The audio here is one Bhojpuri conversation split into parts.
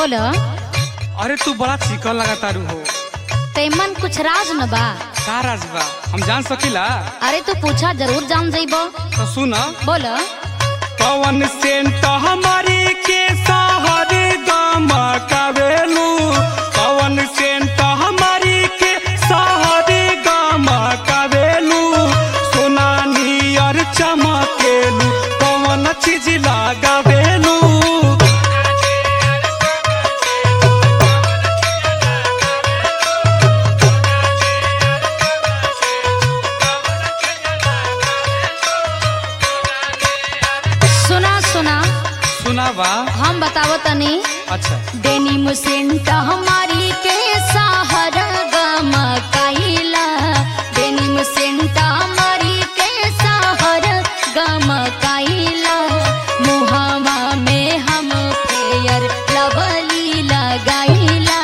बोल अरे तू बड़ा चिकन लगा तारू हो तेमन कुछ राज न बा का राज बा हम जान सकीला अरे तू पूछा जरूर जान जाइबो तो सुन बोल पवन सेंट हमारी के सहरी गम कवेलू पवन सेंट हमारी के सहरी गम कवेलू सोना नियर चमकेलू पवन चीज लगावेलू सुना सुना सुना बा हम बतावो तनी अच्छा डेनिम सेंट हमारी के सहार गम काइला डेनिम सेंट हमारी के सहार गम काइला मुहावा में हम फेयर लवली लगाइला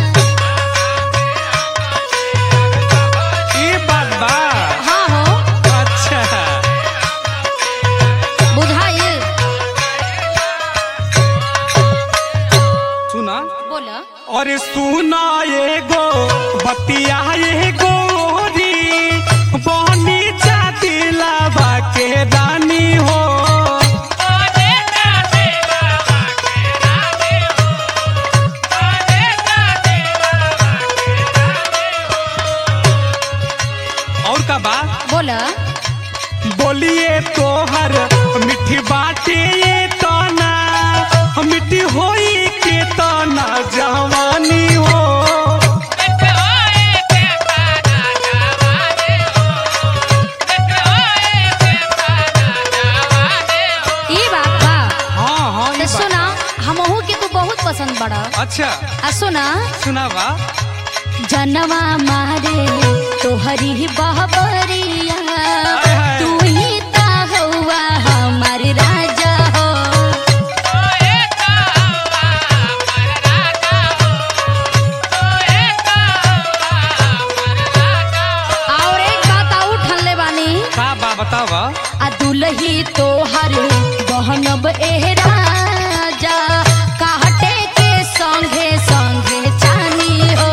ई बात बा हाँ हो अच्छा बुझाइल सुना बोला अरे सुना एगो बतिया एगो री बनी जाती लावा के रानी हो और का बा बोला बोलिए तोहर मिठी बाटे ये तना मिठी होई के तना जवानी हो ई बात बा हाँ हाँ तो ये बात सुना हमहू के तू बहुत पसंद बड़ा अच्छा आ सुना सुना बा जनवा मारे तोहरी बहबरिया हाय। तू ही ता हौवा हमार राजा हो और एक बात और ठनले बानी का बा बतावा आ दुलही तोहर बहनब एह राजा काटे के संगे संगे चानी हो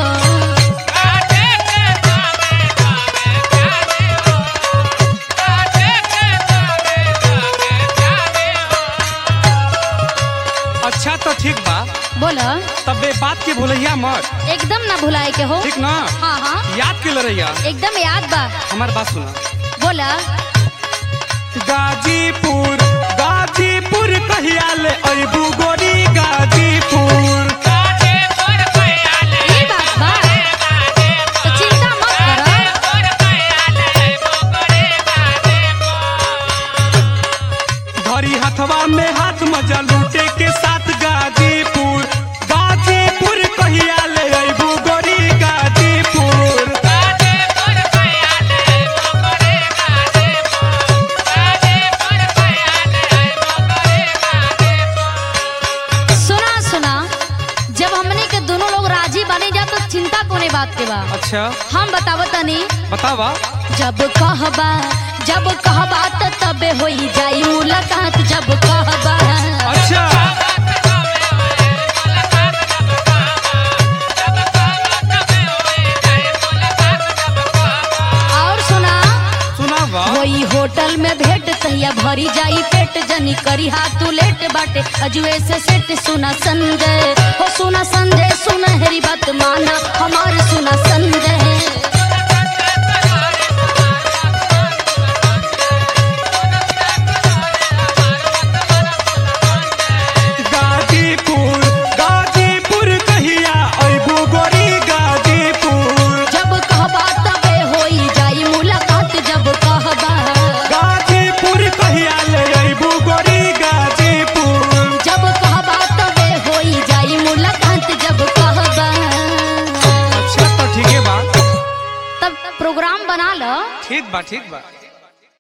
अच्छा तो ठीक बा बोल तबे बात के भूलैया मत एकदम ना भुलाए के हो ठीक ना हाँ हाँ याद के लड़ैया एकदम याद बा हमार बात सुना बोला गाजीपुर गाजीपुर कहिया ले अइबू गोरी गाजीपुर ये बात बा तो चिंता मत करो धरी हथवा में हाथ मजा लूटे के साथ गाजीपुर गाजीपुर कहिया ले अइबू गोरी गाजीपुर सुना सुना जब हमने के दोनों लोग राजी बने जा तो चिंता कोने बात के बा अच्छा हम बतावत तनी बतावा जब कहबा जब कहबा त तबे होई जाई मुलाकात जब कहबा अच्छा और सुना सुनावा वही होटल में भेंट तहिया भरी जाई पेट जनी करी हाथ तू लेट बाटे अजुए से सेट सुना संजय हो सुना संजय सुना हेरी बात माना हमार सुना संजय गाजीपुर गाजीपुर कहिया अइबू गोरी गाजीपुर जब कहबा तबे होई जाई मुलाकात जब कहबा गाजीपुर कहिया ले अइबू गोरी गाजीपुर जब कहबा तबे होई जाई मुलाकात जब कहबा अच्छा तो ठीक है बा तब प्रोग्राम बना लो ठीक बा ठीक बा